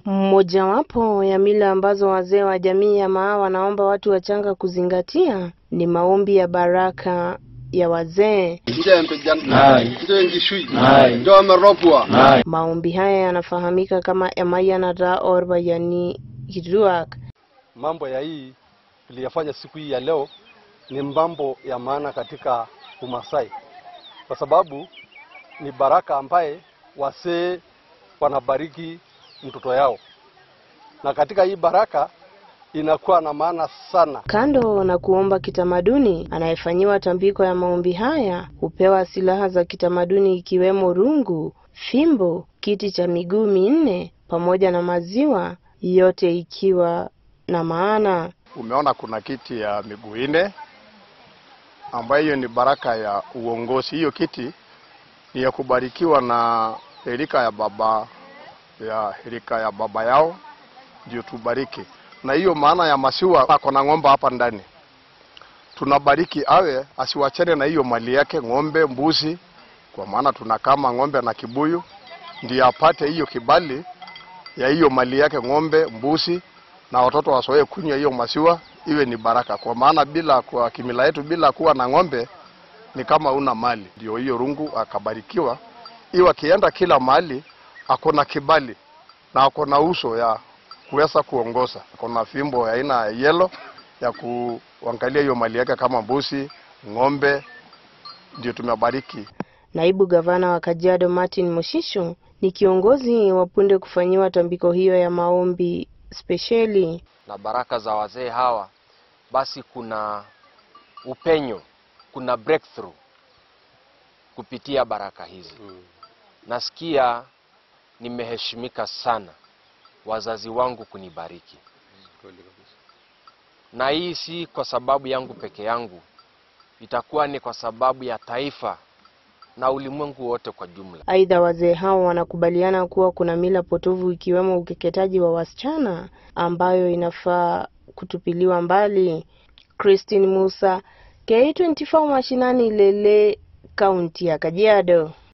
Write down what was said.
Mmojawapo ya mila ambazo wazee wa jamii ya Maa wanaomba watu wachanga kuzingatia ni maombi ya baraka ya wazee. njembe jan Aye. njengi shui Aye. ndome ropwa Aye. Maombi haya yanafahamika kama Emayanata Orba yani Kituak. mambo ya hii tuliyafanya siku hii ya leo ni mambo ya maana katika Umasai, kwa sababu ni baraka ambaye wasee wanabariki mtoto yao, na katika hii baraka inakuwa na maana sana. Kando na kuomba kitamaduni, anayefanyiwa tambiko ya maombi haya hupewa silaha za kitamaduni ikiwemo rungu, fimbo, kiti cha miguu minne pamoja na maziwa, yote ikiwa na maana. umeona kuna kiti ya miguu nne ambayo hiyo ni baraka ya uongozi. Hiyo kiti ni ya kubarikiwa na herika ya baba ya herika ya baba yao, ndio tubariki. Na hiyo maana ya masiwa, ako na ng'ombe hapa ndani, tunabariki awe asiwachane na hiyo mali yake, ng'ombe, mbuzi, kwa maana tunakama ng'ombe na kibuyu, ndio apate hiyo kibali ya hiyo mali yake, ng'ombe, mbuzi na watoto wasoee kunywa hiyo maziwa, iwe ni baraka, kwa maana bila kwa kimila yetu, bila kuwa na ng'ombe ni kama una mali. Ndio hiyo rungu akabarikiwa, iwe akienda kila mahali ako na kibali na ako na uso ya kuweza kuongoza, ako na fimbo ya aina ya yelo ya kuangalia hiyo mali yake kama mbuzi, ng'ombe, ndio tumebariki. Naibu gavana wa Kajiado Martin Moshisho ni kiongozi wa punde kufanyiwa tambiko hiyo ya maombi spesheli. na baraka za wazee hawa, basi kuna upenyo, kuna breakthrough kupitia baraka hizi. Nasikia nimeheshimika sana wazazi wangu kunibariki, na hii si kwa sababu yangu peke yangu, itakuwa ni kwa sababu ya taifa na ulimwengu wote kwa jumla. Aidha, wazee hao wanakubaliana kuwa kuna mila potovu ikiwemo ukeketaji wa wasichana ambayo inafaa kutupiliwa mbali. Christine Musa, K24 mashinani Lele, kaunti ya Kajiado.